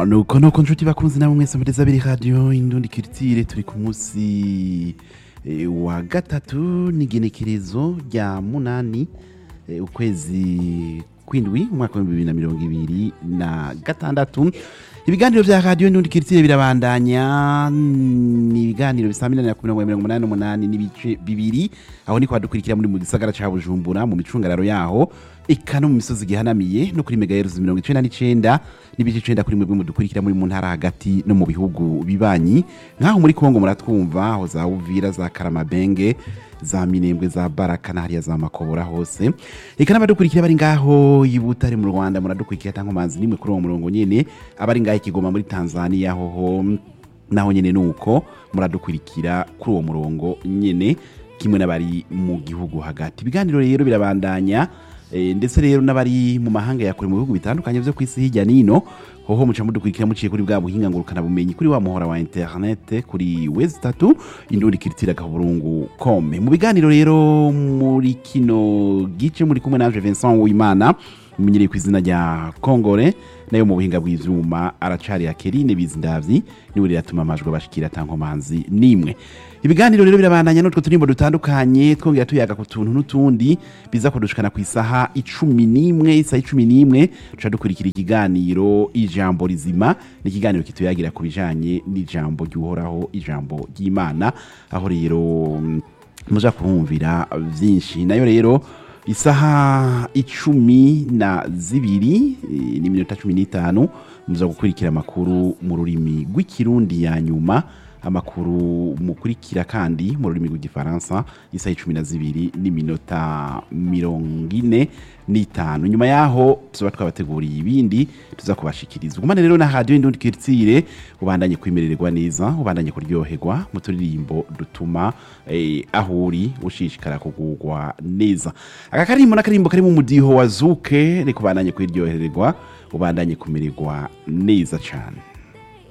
nuko nuko nshuti bakunzi namwe mwese mureza abiri radiyo indundi kiritire turi ku munsi eh, wa gatatu n'igenekerezo rya munani eh, ukwezi kwindwi umwaka w'ibihumbi bibiri na mirongo ibiri na gatandatu ibiganiro vya radiyo indundi kiritire birabandanya ni ibiganiro bisaminanira ku mirongo mirongo umunani n'umunani n'ibice bibiri aho niko hadukurikira muri mu gisagara ca bujumbura mu micungararo yaho eka no mu misozi gihanamiye no kuri megaheruzi mirongo icenda n'icenda n'ibice icenda kuri mwebwe mudukurikira muri mu ntara hagati no mu bihugu bibanyi nk'aho muri kongo muratwumva aho za uvira za karamabenge za minembwe za baraka na hariya za makobora hose eka n'abadukurikira bari ngaho i butare mu rwanda muradukurikira tankomanzi nimwe kuri uwo murongo nyene abari ngaho i kigoma muri tanzania hoho naho nyene nuko muradukurikira kuri uwo murongo nyene kimwe n'abari mu gihugu hagati ibiganiro rero birabandanya Eh, ndetse rero n'abari mu mahanga ya kure mu bihugu bitandukanye vyo kwisi hirya nino hoho muca mudukurikira muciye kuri bwa buhinga ngurukana bumenyi kuri wa muhora wa internet kuri wezi tatu indundi kiritira gaburungu kome mu biganiro rero muri kino gice muri kumwe naje Vincent Uwimana mumenyereye ku izina rya Kongore nayo mu buhinga bw'ivyuma aracari akerine bizindavyi niwe rero atuma amajwi abashikira tankomanzi nimwe ibiganiro rero birabandanya n'utwo turimbo dutandukanye twongera tuyaga ku tuntu n'utundi biza kudushikana ku isaha icumi n'imwe isaha icumi n'imwe duca dukurikira ikiganiro ijambo rizima ni ikiganiro kituyagira ku bijanye n'ijambo ry'uhoraho ijambo ry'imana aho rero mm, muja kumvira vyinshi nayo rero isaha icumi na zibiri eh, n'iminota cumi n'itanu muza gukurikira amakuru mu rurimi rw'ikirundi ya nyuma amakuru mukurikira kandi mu rurimi rw'igifaransa isaha icumi na zibiri n'iminota mirongo ine n'itanu nyuma yaho tuba twabateguriye ibindi tuza kubashikiriza ugumane rero na radiyo indundi kiritsire ubandanye kwimererwa neza ubandanye kuryoherwa mu turirimbo dutuma eh, aho uri ushishikara kugugwa neza aka karimbo n'akarimbo karimo umudiho wa zuke reka ubandanye kwiryohererwa ubandanye kumererwa neza cyane